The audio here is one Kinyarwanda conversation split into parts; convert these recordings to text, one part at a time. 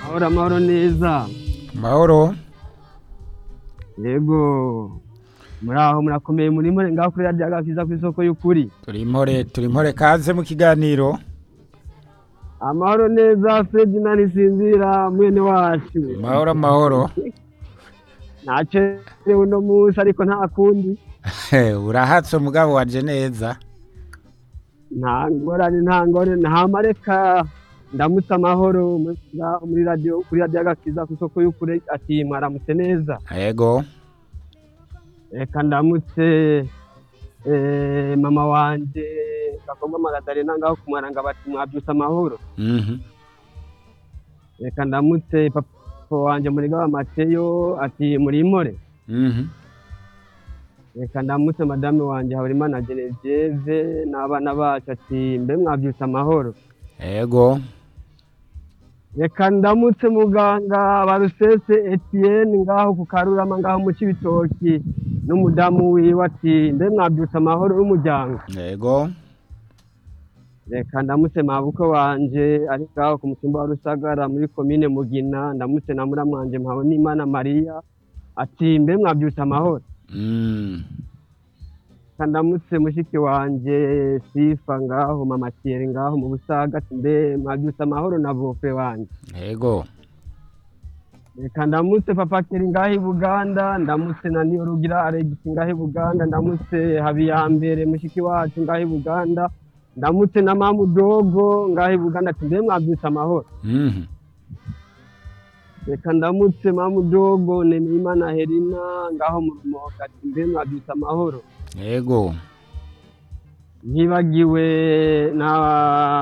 Amahoro amahoro neza mahoro yego muri aho murakomeye muri more ngaho kuri radiyo agakiza ku isoko y'ukuri turi impore turi impore kaze mu kiganiro amahoro neza ferdinand sinzira mwene wacu mahoro mahoro nacerewe uno munsi ariko nta kundi urahatse umugabo waje neza nta ngorane nta ngorane ntamareka ndamutse amahoro muri radiyo kuri radiyo agakiza ku isoko y'ukuri ati mwaramutse neza yego reka ndamutse mama wanjye gakomba magadarena ngaho kumwaranga bati mwabyutse amahoro mhm reka ndamutse papa wanjye muri gaba mateyo ati muri imore mhm reka ndamutse madame wanjye haburimana geneviyeve n'abana bacu ati mbe mwabyutse amahoro yego reka ndamutse muganga barusese etiyeni ngaho ku karurama ngaho mu kibitoki n'umudamu wiwe ati mbe mwabyutse amahoro n'umuryango yego reka ndamutse mabuko wanje ari ngaho ku mutumba wa rusagara muri komine mugina ndamutse na muramwanje mpawe n'imana mariya ati mbe mwabyutse amahoro mhm reka ndamutse mushiki wanje sifa ngaho mama Thierry ngaho mu busaga ati mbe mwabyutse amahoro na bofe wanje yego reka ndamutse papa Thierry ngaho i buganda ndamutse na niyo rugira aregisi ngaho i buganda ndamutse habiyambere mushiki wacu ngaho i buganda ndamutse na mamudogo ngaho i buganda ati mbe mwabyutse amahoro mhm reka ndamutse mamudogo nemeyimana herina ngaho mu rumoka ati mbe mwabyutse amahoro yego ntibagiwe na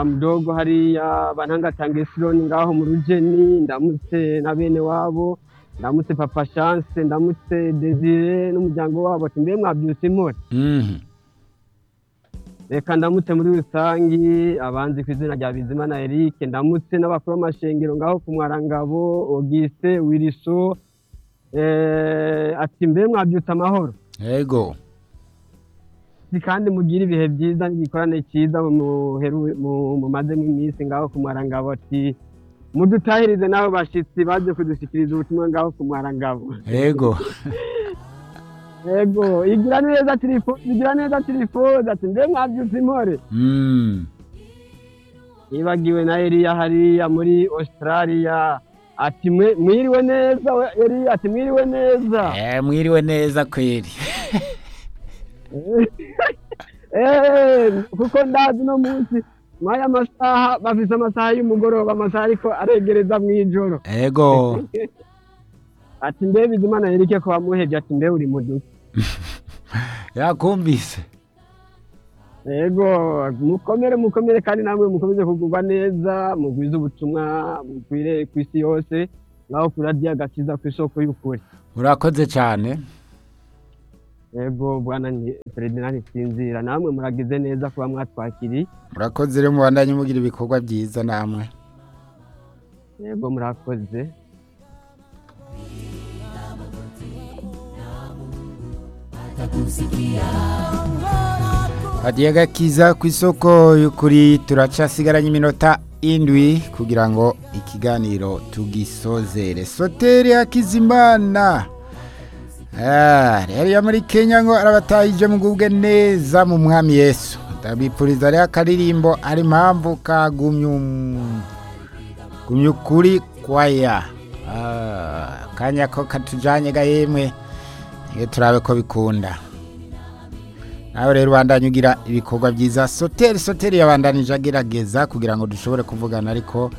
mudogo hariya bantangatanga isironi ngaho mu rugeni ndamutse na bene wabo ndamutse papa chance ndamutse desire n'umuryango wabo ati mbe mwabyutse impore mhm reka ndamutse muri rusange abanzi ku izina rya bizimana eric ndamutse n'abakuru b'amashengero ngaho ku mwarangabo ogise wiriso eh, ati mbe mwabyutse amahoro yego Ati kandi mugire ibihe byiza n'igikorane cyiza muheru- mu- mumazemo iminsi ngaho ku mwarangabo ati mudutahirize n'abo bashyitsi baje kudushyikiriza ubutumwa ngaho ku mwarangabo yego yego igira neza telefone igira neza telefone ati mbe mwabyutse impore mhm yibagiwe na Eliya hariya muri Australia ati mwe- mwiriwe neza we- Eliya ati mwiriwe neza eh mwiriwe neza kweri Eh, kuko ndazi uno munsi mwaya masaha bafise amasaha y'umugoroba amasaha ariko aregereza mu ijoro yego ati mbe bizimana yereke ko wamuhevye ati mbe uri muduka yakumvise yego mukomere mukomere kandi namwe mukomeze kugurwa neza mugwize ubutumwa mugwire ku isi yose naho kuri radiyo agakiza ku isoko y'ukuri urakoze cyane yego bwana ni- ferdinand sinzira namwe muragize neza kuba mwatwakiriye murakoze rero mubandanye mugira ibikorwa byiza namwe yego murakoze radiyo gakiza ku isoko y'ukuri turacasigaranye iminota indwi kugira ngo ikiganiro tugisozere soteri hakizimana Ah, rero iyo muri kenya ngo arabatahije mugubwe neza mu mwami yesu ndabipfuriza rero akaririmbo ari impamvu kagumye um- gumye ukuri kwaya Ah, akanya ko katujanye ga yemwe Nige turabe ko bikunda nawe rero ubandanye ugira ibikorwa byiza soteri soteri yabandanije agerageza kugira ngo dushobore kuvugana ariko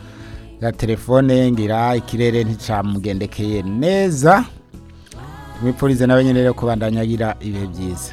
ga telefone ngira ikirere nticamugendekeye neza tumwipfurize nawe nyine rero kubandanya agira ibihe byiza